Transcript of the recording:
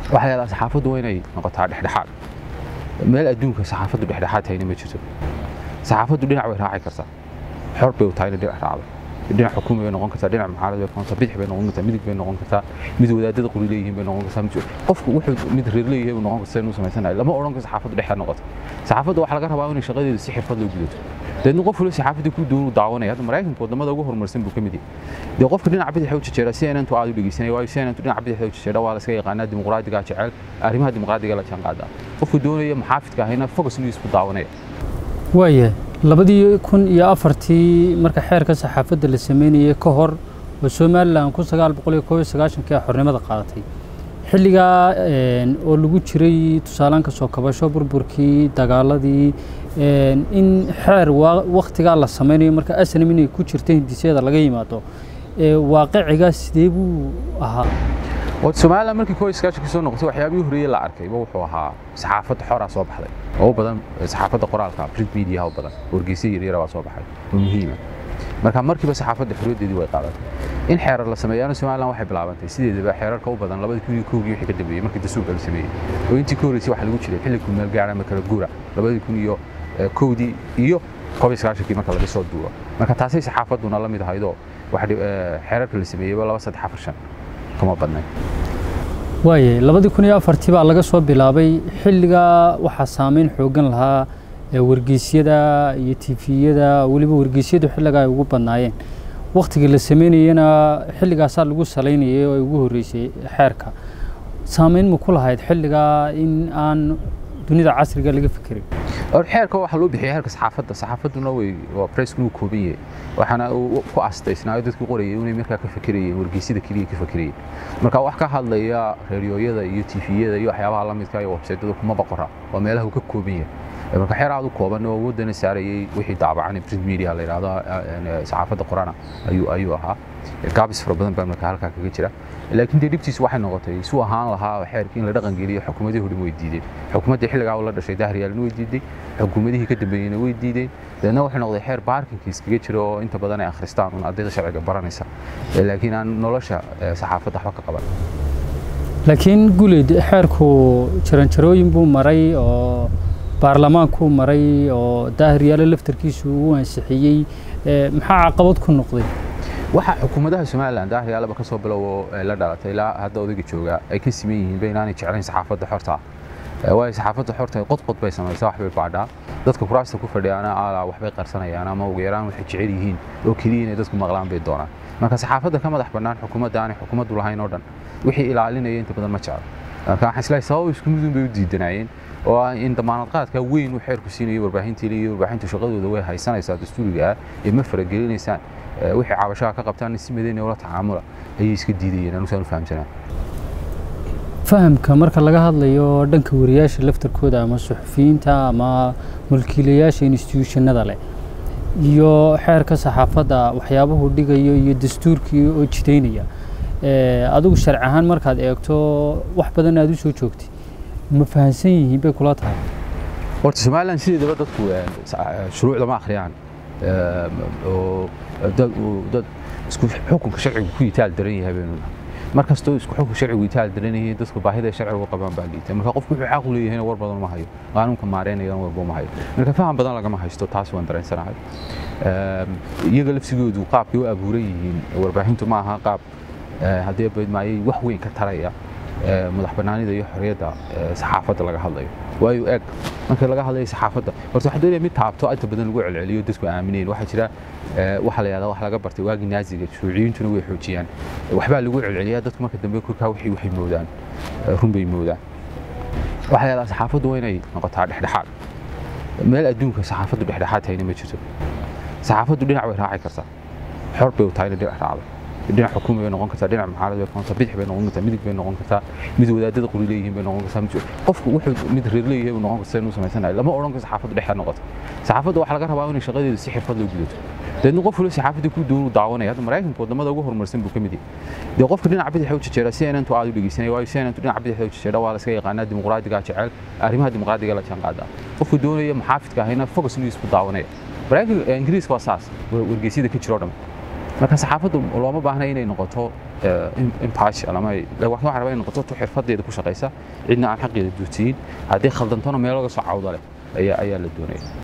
waxaa yaalaa saxaafaddu waa inay noqotaa dhexdhexaad meel adduunka saxaafaddu dhexdhexaad tahayna ma jirto saxaafaddu dhinac way raaci kartaa xor bay u tahay inay dhinac raacdo dhinac xukumi bay noqon kartaa dhinac mucaarad bay noqon kartaa bidix bay noqon kartaa midig bay noqon kartaa mid wadaadada qori leeyihiin bay noqon kartaa mid- qofku wuxuu mid reer leeyahay buu noqon kartaa inuu samaysanayo lama odhan karo saxaafaddu dhexda noqoto saxaafaddu waxaa laga rabaa inay shaqadeedu si xirfad loo gudato deedna qof waliba saxaafadda ku doonu daawanaya hadda maraykanka wadamada ugu horumarsan buu ka mid yahay dee qofka dhinaca bidix u jejeera si aynantu aad u dhegeysanay waayo si aynantu dhinaca bidix u jejeera waa la iska yaqaanaa dimuqraadiga jecel arrimaha dimuqraadiga la jaanqaada qofku doonaya maxaafidka ahayna focus inuu isku daawanaya waaya labadii kun iyo afartii marka xeerka saxaafadda la sameynayay ka hor oo somalilan kun sagaal boqol iyo koob iyo sagaashankii xornimada qaadatay xilligaa een, oo lagu jiray tusaalaan ka soo kabasho burburkii dagaaladii een, in xeer waa- wakhtigaa la sameynayo marka asnam inay ku jirta hindisyada laga yimaado ee, waaqicigaa sidee buu ahaa oo Soomaaliland markii koox iskaashi ka soo noqotay waxyaabihii horeeyay la arkay ba wuxuu ahaa saxaafad xor ah soo baxday oo u badan saxaafadda qoraalka print media oo badan wargeysyada yaryar baa soo baxay oo muhiim ah marka markiiba saxaafadda xorriyadeedii way qaadatay in xeerar la sameeyana Soomaaliland waxay bilaabantay sideedaba xeerarka u badan 2001 wixii ka dambeeyay markii dastuurka la sameeyay oo intii ka horeysay waxa lagu jiray xilli kumeel gaar ama kala guura 2001 iyo koob iskaashikii marka laga soo duuro marka taasay saxaafadduna la mid ahaydoo waxa xeerarka la sameeyay laba saddex afar shan kama badnayn waaye labadii kun iyo afartii baa laga soo bilaabay xilligaa waxaa saameyn xoogan lahaa ee wargeysyada iyo tifiyada weliba wargeysyadu xilligaa ay ugu badnaayeen wakhtigii la sameynayena xilligaasaa lagu salaynayay oo ay ugu horreysay xeerka saameyn ma ku lahayd xilligaa in aan dunida casriga laga fikirin or xeerka waxaa loo bixiyay xeerka saxaafadda saxaafadduna way waa presskuna uu kooban yahay waxaana uu ku astaysnaayo dadku qorayay inay markaa ka fikirayeen wargeysyada keliya ka fikirayeen marka wax ka hadlaya reeriyooyada iyo tifiyada iyo waxyaabaha la midka iyo websaytada kuma boqora waa meelaha uu ka kooban yahay marka xeer aad u kooban oo awoodana saarayay wixii daabacan print media la yidhaahdo saxaafadda qorana ayuu ayuu ahaa gaabis fara badan baa marka halkaa kaga jira laakiin dee dhibtiisu waxay noqotay suu ahaan lahaa xeerkii in la dhaqan geliyo xukuumadihii hore way diideen xukuumaddii xilligaa la dhashay dahriyaalna way diiday xukuumadihii ka dambeeyeyna way diideen deedna wuxuu noqday xeer baarkinkii iskaga jira oo inta badan ay akhristaan un ardayda sharciga baranaysa laakiin aan nolosha saxaafadda waxba ka qaban laakiin guleed xeerku jaranjarooyin buu maray oo baarlamaankuu maray oo daahiryaale laftarkiisu uu ansixiyey maxaa caqabad ku noqday waxa xukuumadaha somalilan daahiriyaalaba ka soo bilowo la dhalatay ilaa hadda odayga jooga ay ka siman yihiin ba inaanay jeclayn saxaafadda xorta ah waayo saxaafadda xorta qodqod bay samaysaa wax bay baadhaa dadka kuraasta ku fadhiyaana ala waxbay qarsanayaan ama ugu yaraan waxay jecel yihiin oo keliya inay dadku maqlaan bay doonaan marka saxaafadda ka madax bannaan xukuumadda aanay xukuumaddu lahayn oo dhan wixii ilaalinaya inta badan ma jeclo marka waxaan islahay sabab isku midun bay u diidanaayeen oo ah in damaanad qaadka weyn uu xeerku siinayo warbaahintii iyo warbaahinta shaqadooda way haysanaysaa dastuuriga ah ee ma faragelinaysaan wixii cabashaha ka qabtaan si madayna ula tacaamula ayay iska diidayeen anusaan u fahamsanaa fahamka marka laga hadlayo dhanka wariyaasha laftarkooda ama suxufiyiinta ama mulkiilayaasha institutionada leh iyo xeerka saxaafadda waxyaabuhu dhigayo iyo dastuurkii oo jidaynaya adigu sharci ahaan markaad eegto wax badan aad u soo joogtay ma fahansan yihiin bay kula tahay horta somalilan sideedaba dadku shuruucda ma akhriyaan oo dad isku xukunka sharcigu ku yitaal daran yahay baynu nahay mar kastoo isku xukunka sharcigu yitaal daran yahay dadku baahida sharcigu qabaan baa liita marka qofku wuxuu xaq u leeyahayna war badan ma hayo qaanuunka maareynayana warba ma hayo marka faham badan lagama haysto taas waan dareensanahay iyaga lafsigoodu qaabkay u abuuran yihiin warbaahintu ma aha qaab haddii badmaayay wax weyn ka taraya madax bannaanida iyo xorriyadda saxaafadda laga hadlayo waayo eeg marka laga hadlayo saxaafadda horta waxaa doonaya mid taabto inta badan lagu celceliyo dadku aamineen waxaa jira waxa la yidhahdaa wax laga bartay waagii naaziga shuuciyintuna way xoojiyaan waxbaa lagu celceliyaa dadku marka dambe korkaa wixii waxay moodaan run bay moodaan waxaa yidhahdaa saxaafaddu waa inay noqotaa dhexdhexaad meel adduunka saxaafaddu dhexdhexaad tahayna ma jirto saxaafaddu dhinac way raaci kartaa xor bay u tahay inay dhinac raacdo dhinac xukumi bay noqon kartaa dhinac mucaarad bay noqon kartaa bidix bay noqon kartaa midig bay noqon kartaa mid wadaadada qori leeyihiin bay noqon kartaa mid qofku wuxuu mid reer leeyahay buu noqon kartaa inuu samaysanayo lama odhan karo saxaafaddu dhexda noqoto saxaafadda waxaa laga rabaa inay shaqadeedu si xirfad loo gudato deedna qof waliba saxaafadda ku doonu daawanaya hadda maraykanka wadamada ugu horumarsan buu ka mid yahay dee qofka dhinaca bidix u jejeera si aynantu aad u dhegeysanay waayo si aynantu dhinaca bidix u jejeera waa la iska yaqaanaa dimuqraadiga jecel arrimaha dimuqraadiga la jaanqaada qofku doonaya maxaafidka ahayna focus inuu isku daawanaya maraykanka ingiriiska waa saas wargeysyada ka jiro dhan marka saxaafaddu looma baahna inay noqoto impartial ama waxaan rabaa inay noqoto tu xirfadeeda ku shaqaysa cidna aan xaqeeda duutiyin haddii khaldantona meel laga soo cawda leh ayaa ayaa la doonaya